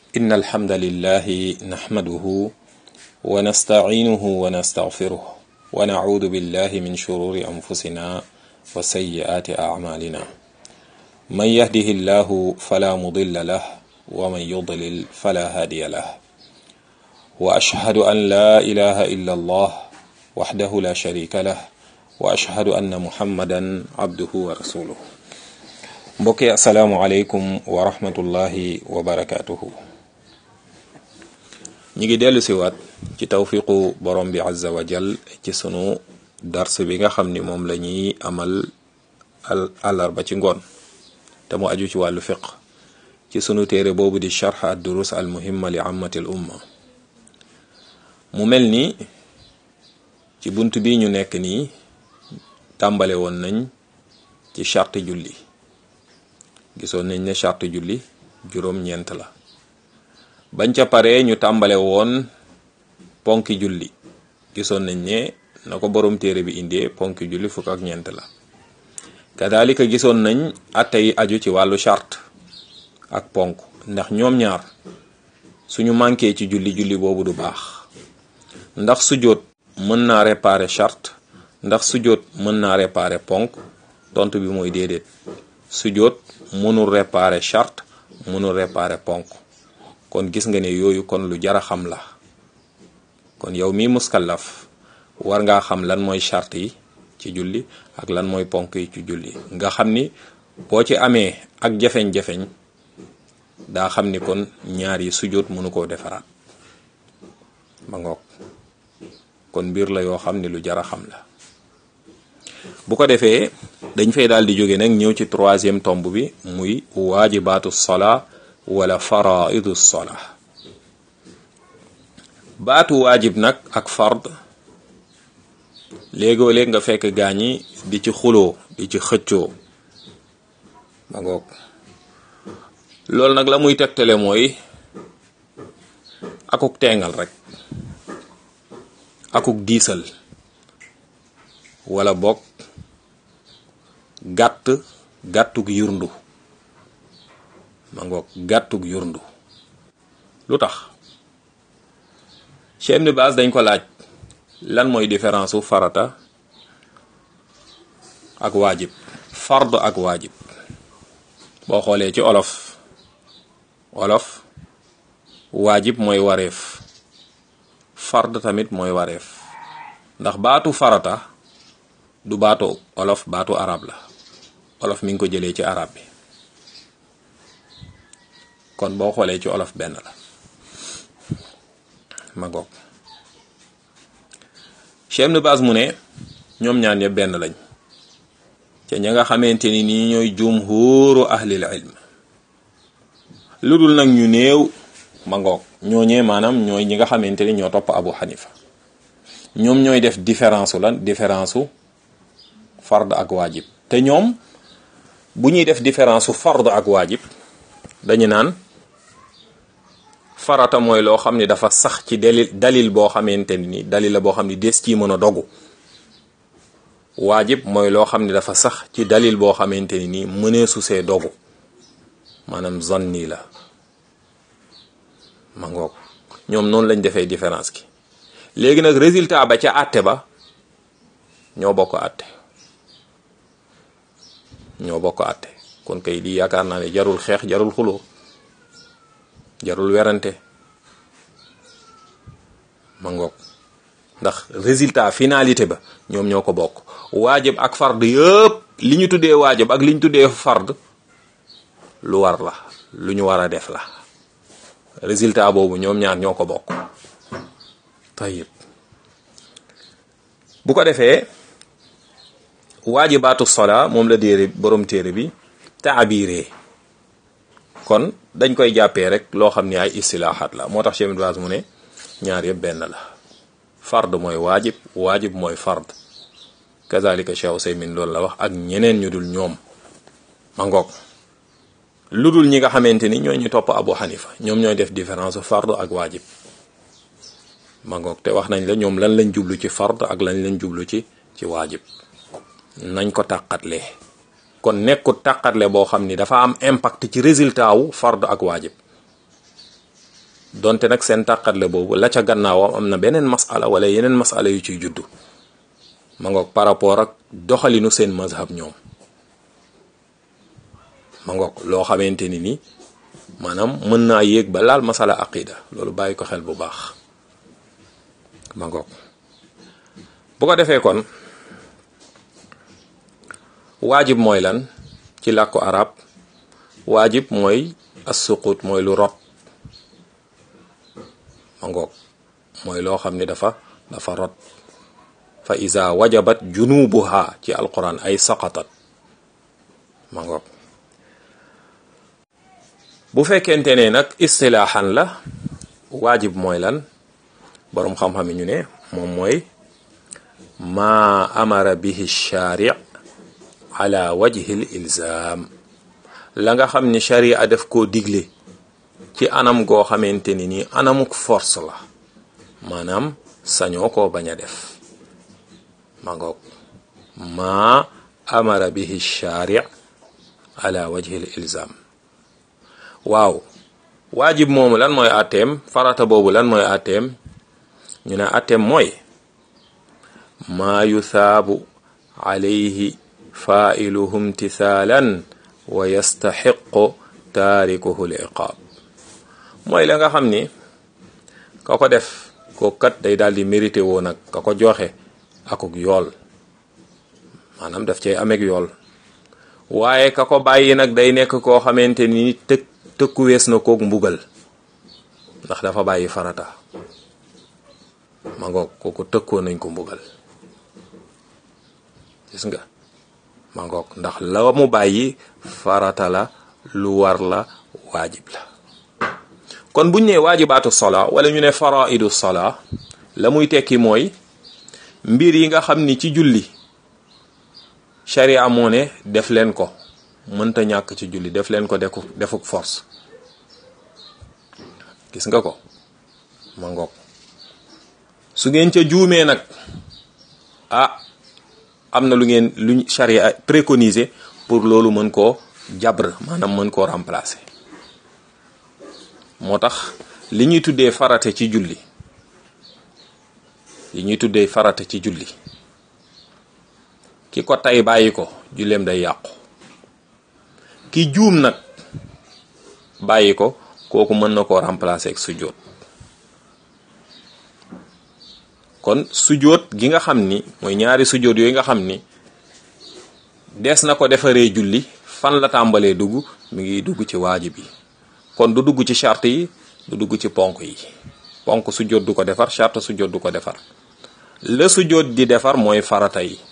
إن الحمد لله نحمده ونستعينه ونستغفره ونعوذ بالله من شرور أنفسنا وسيئات أعمالنا من يهده الله فلا مضل له ومن يضلل فلا هادي له وأشهد أن لا إله إلا الله وحده لا شريك له وأشهد أن محمدا عبده ورسوله mbokk yi asalaamualeykum wa rahmatullahi wa barakaatuhu ñi ngi dellu siwaat ci tawfiqu borom bi azza wa jal ci sunu dars bi nga xam ni moom la ñuy amal al àllarba ci ngoon te mu aju ci wàllu fiq ci sunu téere boobu di charx ad durus al muhimma li ammatil umma mu mel ni ci bunt bi ñu nekk nii tàmbale woon nañ ci charte julli gisoon nañ ne charte julli juróom-ñeent la bañ ca paree ñu tàmbale woon ponki julli gisoon nañ ne na ko borom téere bi indee ponki julli fukk ak ñeent la kadalika gisoon nañ atte yi aju ci wàllu charte ak ponk ndax ñoom ñaar suñu manqué ci julli julli boobu du baax ndax sujjóot mën naa réparer charte ndax sujjóot mën naa réparer ponk tontu bi mooy déedéet sujjóot mënul réparer charte mënul réparer ponk kon gis nga ne yooyu kon lu jara xam la kon yow mi muskallaf war ngaa xam lan mooy charte yi ci julli ak lan mooy ponk yi ci julli nga xam ni boo ci amee ak jafeñ-jafeñ daa xam ni kon ñaar yi sujjóot mënu koo defaraat ma ngoog kon mbir la yoo xam ni lu jara xam la bu ko defee dañ fay daal di jóge nag ñëw ci troisième tomb bi muy waajibaatu sola wala faraidu sola baatu waajib nag ak fard léegoo léeg nga fekk gaañi di ci xuloo di ci xëccoo ma ngoog loolu nag la muy tegtale mooy akuk teengal rek akuk diisal wala bokk gàtt gàttug yurndu ma ngoog gàttug yurndu lu tax Cheikh Ibn Baaz dañ ko laaj lan mooy différence u farata ak waajib fard ak waajib boo xoolee ci olof olof waajib mooy wareef fard tamit mooy wareef ndax baatu farata du baatu olof baatu arab la olof mi ngi ko jëlee ci arab bi kon boo xoolee ci olof benn la ma goog Cheikh Ibn Baaz mu ne ñoom ñaan yëpp benn lañ te ña nga xamante ni nii ñooy jumhuuru ahlil ilm lu dul nag ñu néew ma ngoog ñooñee maanaam ñooy ñi nga xamante ni ñoo topp Abu Hanifa ñoom ñooy def différence lan différence su fard ak waajib te ñoom bu ñuy def différence su fard ak waajib dañu naan farata mooy loo xam ne dafa sax ci dalil dalil boo xamante ni dalil la boo xam ne des ci mën a dogu waajib mooy loo xam ne dafa sax ci dalil boo xamante ni nii mëneesu see dogu maanaam zanni la ma ngoog ñoom noonu lañ defee différence ki léegi nag résultat ba ca àtte ba ñoo bokk àtte ñoo bokk àtte kon kay lii yaakaar naa ne jarul xeex jarul xuloo jarul werante ma ngoog ndax résultat finalité ba ñoom ñoo ko bokk waajib ak fard yëpp li ñu tuddee waajib ak li ñu tuddee fard lu war la lu ñu war a def la résultat boobu ñoom ñaar ñoo ko bokk tayib bu ko defee waajibaatu sola moom la déere borom téere bi taabiree kon dañ koy jàppee rek loo xam ne ay istilaaxaat la moo tax Cheikh Ibn Baaz mu ne ñaar yëpp benn la fard mooy waajib waajib mooy fard kazalika Cheikh Usaymin loolu la wax ak ñeneen ñu dul ñoom ma ngoog lu dul ñi nga xamante ni ñoo ñu topp Abu Hanifa ñoom ñooy def différence fard ak waajib ma ngoog te wax nañ la ñoom lan lañ jublu ci fard ak lañ lañ jublu ci ci waajib nañ ko tàqatle kon nekkut tàqatle boo xam ni dafa am impact ci résultat wu fard ak waajib donte nag seen tàqatle boobu la ca gannaawam am na beneen masala wala yeneen masala yu ciy juddu ma ngoog par rapport ak doxalinu seen mazhab ñoom ma ngoog loo xamante ni ni maanaam mën naa yéeg ba laal masala aqida loolu bàyyi ko xel bu baax ma ngoog bu ko defee kon waajib mooy lan ci làkku arab waajib mooy assuqut mooy lu rot ma ngoog mooy loo xam ni dafa dafa rot fa iza wajabat junubuha ci alquran ay saqatat ma ngoog bu fekkente ne nag istilaaxan la waajib mooy lan boroom xam-xam yi ñu ne moom mooy maa amara bihi shaari ala wajhi l ilzam la nga xam ni sharia def koo digle ci anam goo xamante ni nii anamuk force la maanaam sañoo koo bañ a def ma ngoog maa amara bihi shaari ala wajhi l ilzam waaw waajib moomu lan mooy atteem farata boobu lan mooy atteem ñu ne atteem mooy maa yusaabu alayhi failuhu imtisaalan wa yastaxiqu taarikuhu l iqaab mooy la nga xam ni ka ko def ko kat day daal di mérité woo nag ka ko joxe akuk yool maanaam daf cay ameeg yool waaye ka ko bàyyi nag day nekk koo xamante ni tëkk tëkku wees na kook mbugal ndax dafa bàyyi farata ma ngoog kooku tëkkoo nañ ko mbugal gis nga ma ngoog ndax la mu bàyyi farata la lu war la waajib la kon buñ ne waajibaatu sola wala ñu ne faraidu sola la muy tekki mooy mbir yi nga xam ni ci julli sharia moo ne def leen ko mënta ñàkk ci julli def leen ko deku defuk force gis nga ko ma ngoog su ngeen ca juumee nag ah am na lu ngeen luñ charia préconisé pour loolu mën koo jabr maanaam mën koo remplacer moo tax li ñuy tuddee farate ci julli li ñuy tuddee farate ci julli ki ko tay bàyyi ko julleem day yàqu ki juum nag bàyyi ko kooku mën na koo remplacer ak sujjóot kon sujjóot gi nga xam ni mooy ñaari sujjóot yooyu nga xam ni des na ko defaree julli fan la tàmbalee dugg mi ngi dugg ci waajib yi kon du dugg ci charte yi du dugg ci ponk yi ponk sujjóot du ko defar charte sujjóot du ko defar la sujjóot di defar mooy farata yi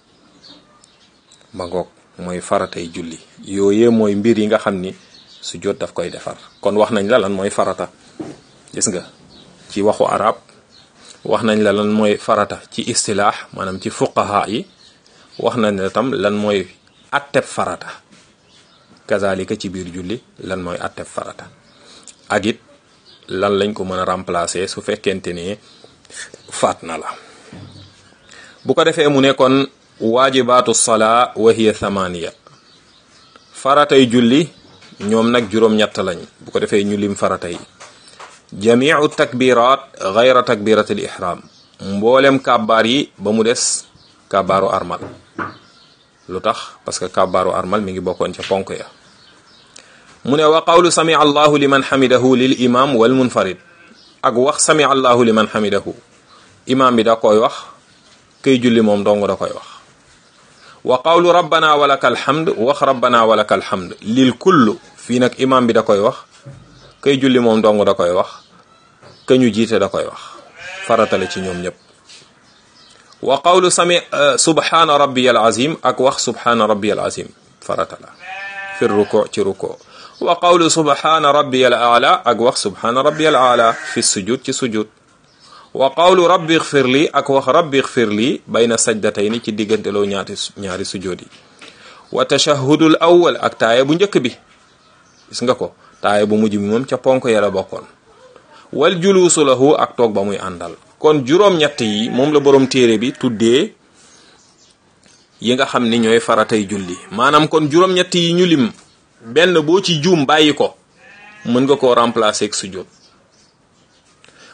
ma ngoog mooy faratay julli yooyee mooy mbir yi nga xam ni sujjóot daf koy defar kon wax nañ la lan mooy farata gis nga ci waxu arab wax nañ la lan mooy farata ci istilaax maanaam ci fuqaha yi wax nañ la tam lan mooy atteb farata kazalika ci biir julli lan mooy atteb farata ak it lan lañ ko mën a remplacer su fekkente ne faat na la bu ko defee mu ne kon waajibaatu salaa wa hiya thamaniya faratay julli ñoom nag juróom-ñett lañ bu ko defee ñu lim farata yi jamiu takbirat gayra takbirat al ihram mboolem kàbbaar yi ba mu des kàbbaaru armal lu tax parce que kàbbaaru armal mi ngi bokkoon ca ponk ya mu ne wa qawlu sami allahu liman xamidahu lil imam wal munfarid ak wax sami allahu liman xamidahu imam bi da koy wax kay julli moom dong da koy wax wa qawlu rabbana walaka alhamd wax rabbana walaka alhamd lil kullu fii nag imam bi da koy wax kay julli moom dong da koy wax ka ñu jiite da koy wax faratale ci ñoom ñëpp wa qawlu sami subhana rabbiyal azim ak wax subhana rabbiyal azim farata la fi ruko ci ruko wa qawlu subhana rabbiyal aala ak wax subhana rabbiyal aala fi sujud ci sujud wa qawlu rabbi xfir li ak wax rabbi xfir li bayna sajdatayni ci digganteloo ñaati ñaari sujud yi wa tashahudul awwal ak taaye bu njëkk bi gis nga ko taaye bu mujj bi moom ca ponk yàlla bokkoon wal juluusu lahu ak toog ba muy àndal kon juróom-ñett yi moom la borom téere bi tuddee yi nga xam ni ñooy faratay julli maanaam kon juróom-ñett yi ñu lim benn boo ci juum bàyyi ko mën nga koo remplacer ak sujjóot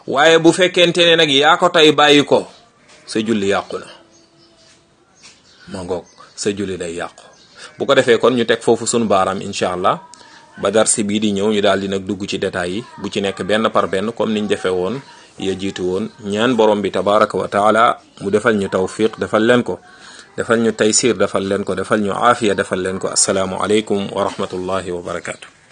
waaye bu fekkente ne nag yaa ko tey bàyyi ko sa julli yàqu na ma ngoog sa julli day yàqu bu ko defee kon ñu teg foofu sunu baaraam incha allah ba darsi bii di ñëw ñu daal di nag dugg ci détails yi bu ci nekk benn par benn comme niñ defee woon ya jiitu woon ñaan borom bi tabaraka wa taala mu defal ñu tawfiq defal leen ko defal ñu taysir defal leen ko defal ñu aafiya defal leen ko asalaamu aleykum wa rahmatullahi wa barakaatu